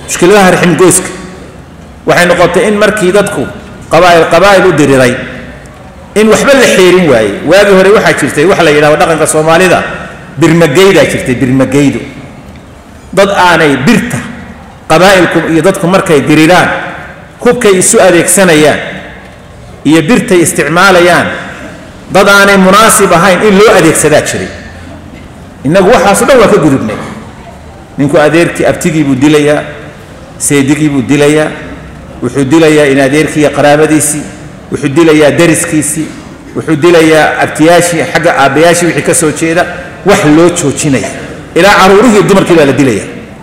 mushkiladaha riximgoyska waxay noqotay in markii dadku qabaa'il qabaa'il u diriray in waxba la xeerin waaye waagii hore waxaa jirtay waxa la yidhahdo dhaqanka soomaalida birmageydaa jirtay birmageydu dad aanay birta qabaa'ilku iyo dadku markay diriraan hubkay isu adeegsanayaan iyo birtay isticmaalayaan dad aanay munaasib ahayn in loo adeegsadaa jiray innagu waxaaso dhan waa ka gudubnay ninku adeerkii abtigii buu dilayaa seedigii buu dilayaa wuxuu dilayaa in adeerkii iyo qaraabadiisii wuxuu dilayaa dariskiisii wuxuu dilayaa abtiyaashii xagga aabbayaashii wixii ka soo jeeda wax loo joojinaya ilaa caruurihii dumarkii baa la dilaya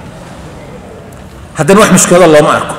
haddana wax mushkilado looma arko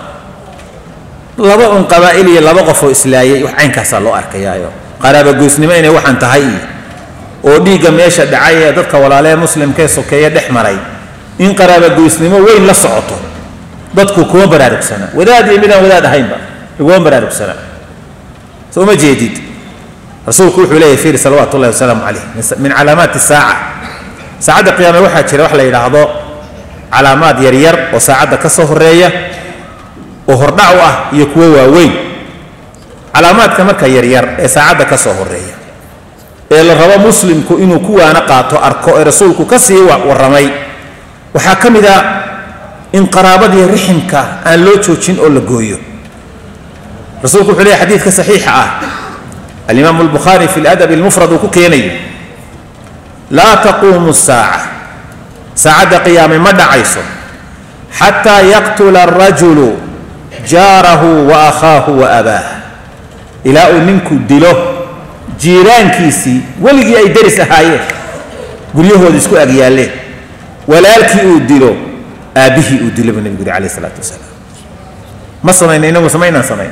laba un qabaa'il iyo laba qof oo islaayay wax caynkaasaa loo arkayaayo qaraabagoysnimo inay waxaan tahay iyo oo dhiigga meesha dhacay ee dadka walaalee muslimkee sokeeye dhex maray in qaraabagoysnimo weyn la socoto dadku kuma baraarugsana wadaad iyo midaan wadaad ahaynba iguma baraarugsana soo ma jeedid rasuulku wuxuu leeyahy fiiri salawaatu ullahi wasalaamu calayh min calaamaati saaca saacadda qiyaame waxaa jira wax la yidhaahdo calaamaad yaryar oo saacadda ka soo horeeya oo hordhac u ah iyo kuwo waaweyn calaamaadka marka yaryar ee saacadda ka soo horeeya ee la rabo muslimku inuu ku waana qaato arko ee rasuulku ka sii warramay waxaa ka mid a in qaraabadii riximka aan loo joojin oo la gooyo rasuulku wuxuu leeyahy xadiidka saxiixa ah alimaamu albukhaari fi ladab almufrad uu ku keenayo laa taquumu saaca saacadda qiyaame ma dhacayso xataa yaqtula arajulu jaarahu wa akhaahu wa abaah ilaa uu ninku dilo jiiraankiisii weligii ay deris ahaayeen guryahooda isku ag yaalleen walaalkii uu dilo aabbihii uu dilo buu nebigu yuri alayh isalaatu wasalaam ma samayna inagu samaynaan samayn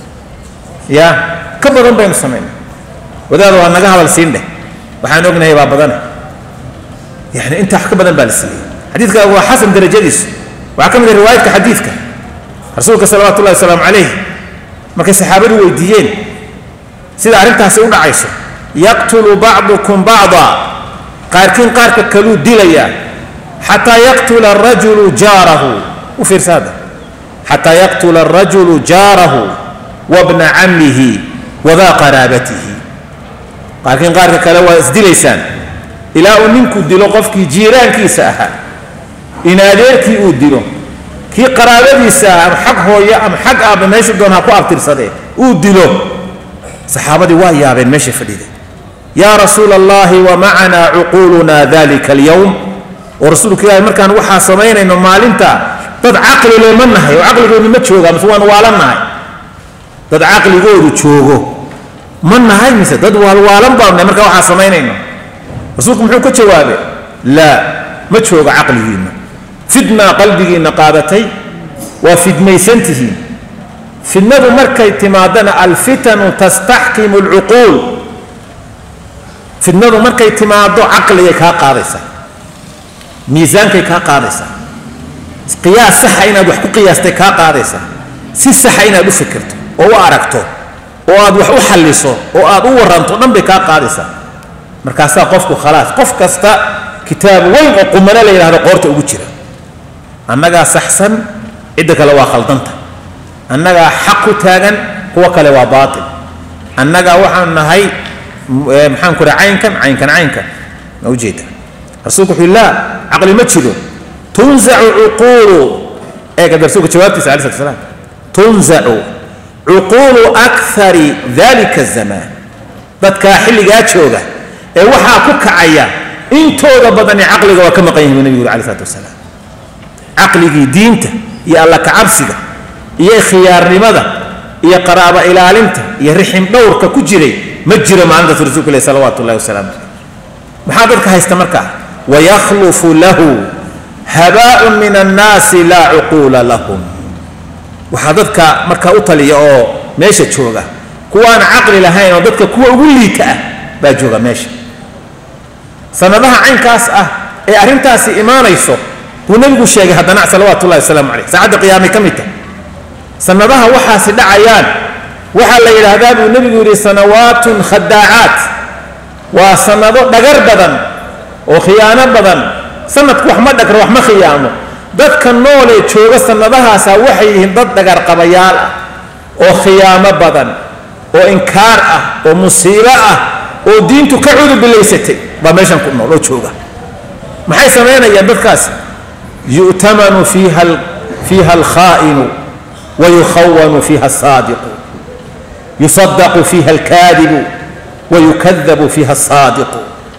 ya ka badan baynu samayna wadaada waa naga hadal siin dheh waxaan ognahay baa badane yani intaa wax ka badan baa la siiyey xadiidka waa xasan darajadiisu waxaa ka mid ah riwaayadka xadiidka rasuulka salawaatu ullahi wasalaamu calayh markay saxaabadu weydiiyeen sida arrintaasi u dhacayso yaqtulu bacdukum bacda qaarkiin qaarka kaluu dilayaa xataa yaqtula arajulu jaarahu u fiirsa hadda xataa yaqtula arajulu jaarahu wabna cammihi wadaa qaraabatihi qaarkiin qaarka kale waa isdilaysaan ilaa uu ninku dilo qofkii jiiraankiisa ahaa in adeerkii uu dilo kii qaraabadiisa ah ama xag hooyo ama xag aabba meeshu doon ha ku abtirsadee uu dilo saxaabadii waa yaabeen meesha fadhiday yaa rasuula allahi wa macanaa cuquuluna dalika alyowm oo rasuulka ilaahi markaan waxaa samaynayno maalinta dad caqli le ma nahay oo caqligoodu ma jooga mise waan waalan nahay dad caqligoodu joogo ma nahay mise dad waalwaalan baanu nahay markaa waxaa samaynayno rasuulku muxuu ka jawaabay laa ma jooga caqligiinna fidnaa qalbigiinna qaadatay waa fidmaysantihiin fidnadu markay timaadana alfitanu tastaxkimu alcuquul fidnadu markay timaado caqligay kaa qaadaysaa miisaankay kaa qaadaysaa qiyaas saxa inaad wax ku qiyaastay kaa qaadaysaa si saxa inaad u fikirto oo u aragto oo aad wax u xalliso oo aad u waranto dhan bay kaa qaadaysaa markaasaa qofku khalaas qof kasta kitaab weyn oo qumano la yidhahdo qoorta ugu jira annagaa saxsan cidda kale waa khaldanta annagaa xaq ku taagan kuwa kale waa baatil annagaa waxaan nahay maxaan ku raha caynkan caynkan caynkan ma ujeeda rasuulku wuxuu laa caqli ma jiro tunzacu cuquulu eega rasuulka jawaabtiisa alai slat slam tunzacu cuquulu akari dalika azamaan dadkaa xilligaa jooga ee waxaa ku kacaya intooda badani caqliga waa ka maqan yihin buu nebigu yuri alai slatu wasalaam caqligii diinta iyo alla kacabsiga iyo khiyaarnimada iyo qaraabo ilaalinta iyo rixim dhowrka ku jiray ma jiro maalintaas rasuulku ilahi salawaatu ullahi wasalaamu calayh maxaa dadka haysta markaa wayakhlufu lahu habaaun min annaasi laa cuquula lahum waxaa dadka markaa u taliya oo meesha jooga kuwaan caqli lahayn oo dadka kuwa ugu liita ah baa jooga meesha sanadaha caynkaas ah ee arrintaasi imaanayso buu nebigu sheegay haddana salawaatu ullahi wasalaamu calayh saacadda qiyaamay ka mid tahay sanadaha waxaasi dhacayaan waxaa la yidhaahdaa buu nebigu yidhi sanawaatun khadaacaat waa sanado dhagar badan oo khiyaano badan sanadku wax ma dhagro wax ma khiyaamo dadka noolee jooga sannadahaasa waxay yihiin dad dhagarqabayaal ah oo khiyaamo badan oo inkaar ah oo musiibo ah oo diintu ka cudubilaysatay baa meeshan ku nool oo jooga maxay samaynayaan dadkaas yu'tamanu fiiha fiiha alkhaa'inu wa yukhawanu fiiha asaadiqu yusadaqu fiiha alkaadibu wa yukadabu fiiha asaadiqu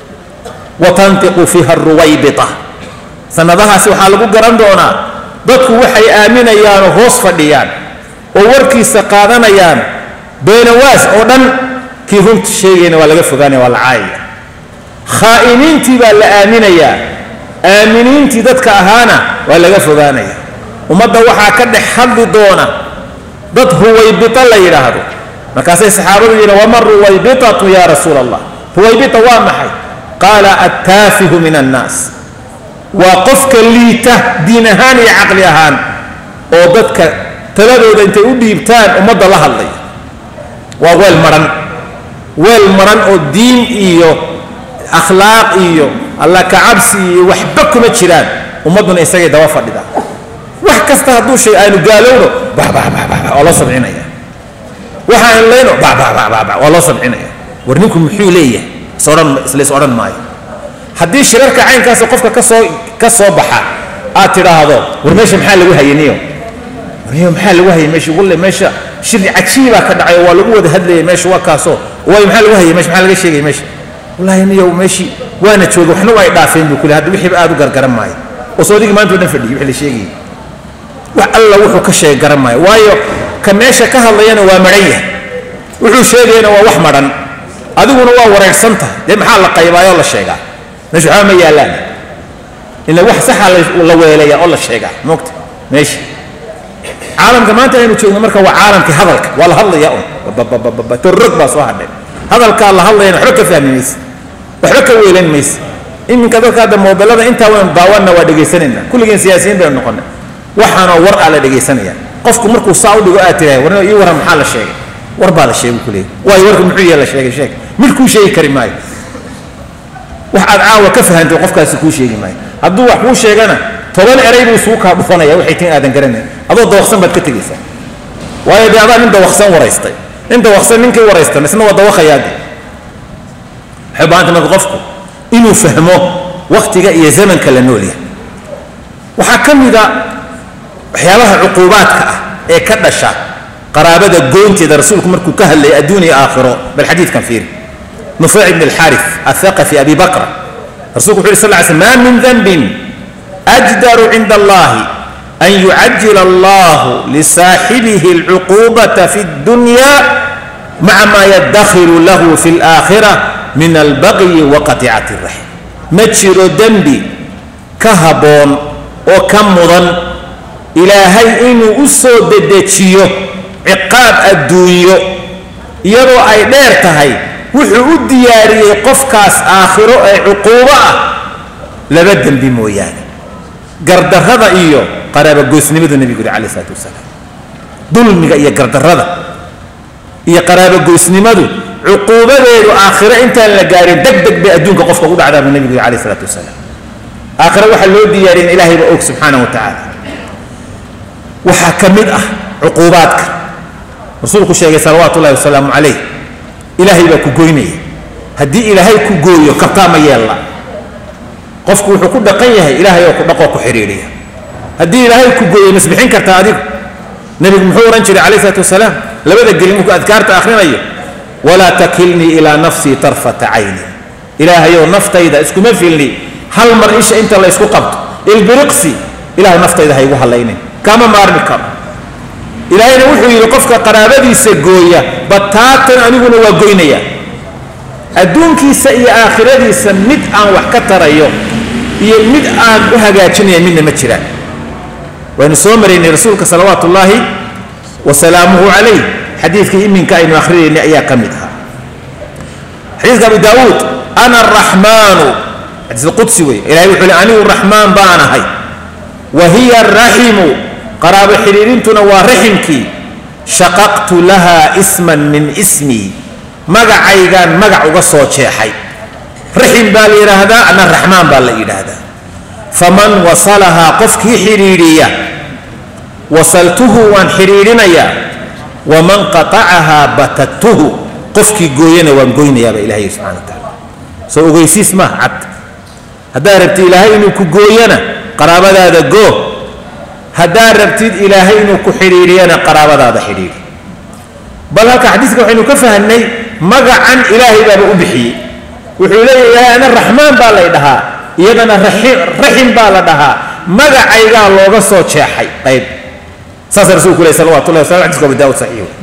wa tantiqu fiiha alruwaybita sannadahaasi waxaa lagu garan doonaa dadku waxay aaminayaanoo hoos fadhiyaan oo warkiisa qaadanayaan beenawaas oo dhan kii runta sheegayna waa laga fogaanaya waa la caayaya khaa'iniintii baa la aaminayaa aaminiintii dadka ahaana waa laga fogaanaya ummadda waxaa ka dhex hadli doona dad ruwaybita la yidhaahdo markaasay saxaabadu yidhaen wama ruwaybitatu ya rasuula allah ruwaybita waa maxay qaala attaafihu min annaas waa qofka liita diin ahaan iyo caqli ahaan oo dadka taladooda intay u dhiibtaan ummadda la hadlay waa weel maran weel maran oo diin iyo akhlaaq iyo alla kacabsi iyo waxba kuma jiraan ummadduna isagay daba fadhida wax kasta hadduu shay aanu gaalowno waa loo sabcinaya waxa aan leyno waa loo sabcinaya war ninku muxuu leeyahay isodhan islays odhan maayo haddii shirarka caynkaas qofka kasoo ka soo baxa aad tidhaahdo war meesha maxaa lagu hayaniyo warniyo maxaa lagu hayay meesha walle meesha shir cajiibaa ka dhacay oo waa lagu wada hadlayay meesha waa kaasoo waayo maxaa lagu hayay meesha maxaa laga sheegay meesha wallahi niyo meeshii waana joogay waxna waa ay dhaafeen buu kule hadda wixiiba aad u gargaran maayo oo soodigii maanta o dhan fadhiyay wixii la sheegayay wax alla wuxuu ka sheegay garan maayo waayo ka meesha ka hadlayana waa maran yahay wuxuu sheegayana waa wax madhan adiguna waa wareersan tahay dee maxaa la qaybaayoo la sheegaa meesha waxba ma yaallaan ila wax saxa la weelaya oo la sheegaa moogta meesha caalamka maanta aynu joogno marka waa caalamkii hadalka waa la hadlaya un torrog baa soo hadhay hadalkaa la hadlayana waxba ka fahmi mayse waxba ka weelan mayse iminka dadka hadda moobelada intaa waynu daawanna waa dhegaysanayna kulligeen siyaasiyiin baynu noqonay waxaanoo war aa la dhegaysanaya qofku markuu saa u dhigo aad tirahay warna ii waran maxaa la sheegay war baa la sheegay ku leeyahy waayo warka muxuu yahay la sheegay sheeg midkuu sheegi kari maayo wax aad caawa ka fahantay qofkaasi kuu sheegi maayo hadduu wax kuu sheegana toban eray buu isugu kaa dhufanaya waxay tin aadan garanayn adoo dawaqsan baad ka tegaysaa waayo dee adaa nin dawaqsan waraystay nin dawaqsan ninkii waraystan isna waa dawaqayaade waxay baahanta marka qofku inuu fahmo waktiga iyo zamanka la nool yahay waxaa ka mida waxyaabaha cuquubaadka ah ee ka dhasha qaraabada goynteeda rasuulku markuu ka hadlayay adduun iyo aakhiro bal xadiidkan fiiri nufayc ibn alxaarif athaqafi abi bakra rasuulku wuxu yhi sal ly sl ma min danbin ajdaru cinda allahi an yucajila allahu lisaaxibihi alcuquubata fi اddunya maca ma yadakhiru lahu fi اlaakhira min albaqyi wa qaticati raxim ma jiro dembi ka habboon oo ka mudan ilaahay inuu u soo dedejiyo ciqaab adduunyo iyadoo ay dheer tahay wuxuu u diyaariyey qofkaas aakhiro ee cuquubo ah laba dembi mooyaane gardarrada iyo qaraabagoysnimadu nebigu yuri calayi isalaatu wasalaam dulmiga iyo gardarrada iyo qaraabagoysnimadu cuquubadeedu aakhiro intaan la gaarin deg deg bay adduunka qofka u dhacdaa buu nebigu yuri calayi isalaatu wasalaam aakhiro waxaa loo diyaariya in ilaahay baa og subxaanahu wa tacaala waxaa ka mid ah cuquubaadka rasuulku sheegay salawaatu ullahi wasalaamu calayh ilaahay baa ku goynaya haddii ilaahay ku gooyo kabtaa ma yeella qofku wuxuu ku dhaqan yahay ilaahay oo ku dhaqoo ku xidhiidhiya haddii ilaahay ku gooyo masbixin kartaa adigu nebigu muxuu odhan jiray calayh isalaatu wasalaam labada gelin markuu adkaarta akhrinayo walaa takilnii ilaa nafsii tarfata cayni ilaahayow naftayda iskuma filni hal mar isha inta laysku qabto ilbiriqsi ilahay naftayda ha igu hallaynin kama maarmi karo ilaahayna wuxuu yidhi qofka qaraabadiisa gooya bataatan aniguna waa goynaya adduunkiisa iyo aakhiradiisa mid aan wax ka tarayo iyo mid aan u hagaajinaya midna ma jiraan waynu soo maraynay rasuulka salawaatu ullaahi wa salaamuhu calayh xadiidkii iminka aynu akhrinaynay ayaa ka mid ahaa xadiidka abu daawuud ana araxmaanu xadiis qudsi wey ilahay wuxuu li anigu raxmaan baan ahay wa hiya araximu qaraabo xidhiirintuna waa raximkii shaqaqtu laha isman min ismii magacaygaan magac uga soo jeexay raxim baa la yidhaahdaa ana raxmaan baa la yidhaahdaa faman wasalahaa qofkii xidhiidhiya wasaltuhu waan xidhiidhinayaa waman qatacahaa batattuhu qofkii gooyana waan goynayaaba ilahay subxana wa tacaala soo ogeysiis maaha cad haddaad rabtid ilaahay inuu ku gooyana qaraabadaada goo haddaad rabtid ilaahay inuu ku xidhiidhiyana qaraabadaada xidhiidhi bal halka xadiiska waxaynu ka fahnay magacan ilaahay baaba u bixiyey wuxuu leeyahay ana raxmaan baa lay dhahaa iyadana raxim baa la dhahaa magacaygaa looga soo jeexay qayb saasa rasulku leh salawatu llahi wasalamu xadiska abu daawud saxiix